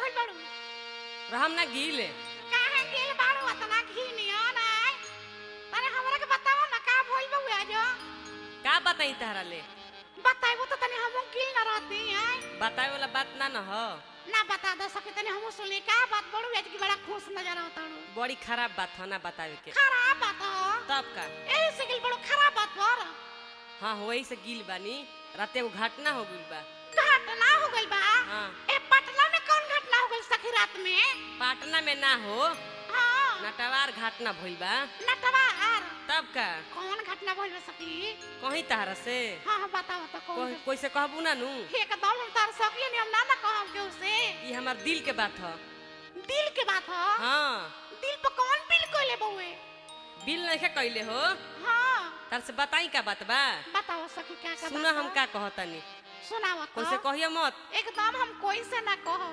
भइल बाड़ू रहम ना गीले काहे गेल बाड़ू अतना घी नियो ना तने हमरा के बताओ ना का भइल बा आज का बताई तहरा ले बताइबो तो तने हम गिल ना रहती हैं बतावे वाला बात ना न हो ना बता दो सके तने हम सुनली का बात बड़ू आज की बड़ा खुश नजर आवता बड़ी खराब बात हो ना बतावे के खराब बात हो तब का एही से गिल बड़ू खराब बात पर हाँ वही से गील बानी राते वो घटना हो गइल बा घटना हो गइल बा हाँ ए पटना में कौन घटना हो गइल सखी रात में पाटना में ना हो हाँ नटवार घटना भइल बा नटवार तब का कौन घटना भइल बा सखी कहीं तहरा से हाँ हाँ बताओ तो कौन कोई कोई से कहबू ना नू एकदम हम तार सकिए नहीं हम ना ना कहब के उसे ये हमार दिल के बात ह दिल के बात हो हाँ दिल पर कौन बिल कोइले बउए बिल नहीं कैले हो हाँ तार से बताई का बात बा बताओ सखी क्या का सुना हम का कहतनी सुनाओ कोई से तो कहियो मत एकदम हम कोई से ना कहो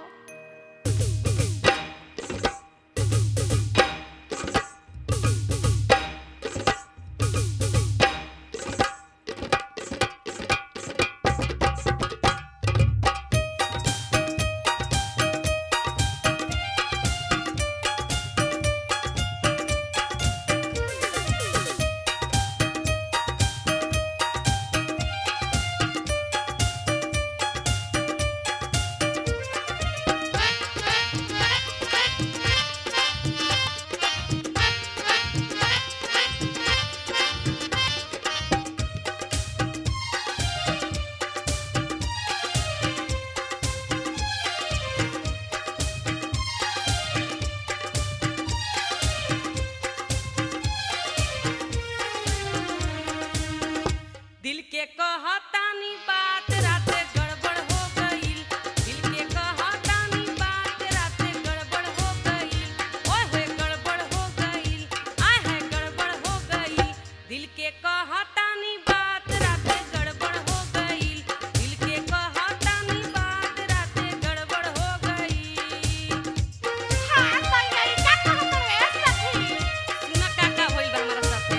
दिल के कहतानी बात राते गड़बड़ हो गईल दिल के कहतानी बात राते गड़बड़ हो गईल ओए होए गड़बड़ हो गईल आय है गड़बड़ हो गईल दिल के कहतानी बात राते गड़बड़ हो गईल दिल के कहतानी बात राते गड़बड़ हो गईल हाँ तो यही का कहत रे सखी सुना का का होइल बा हमारा साथे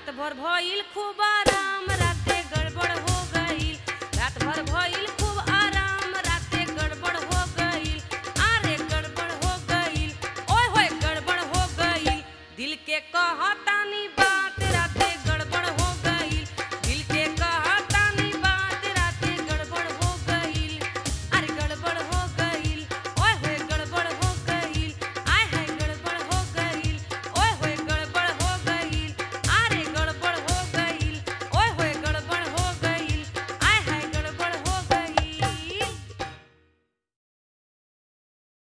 रात भर भइल खूब आराम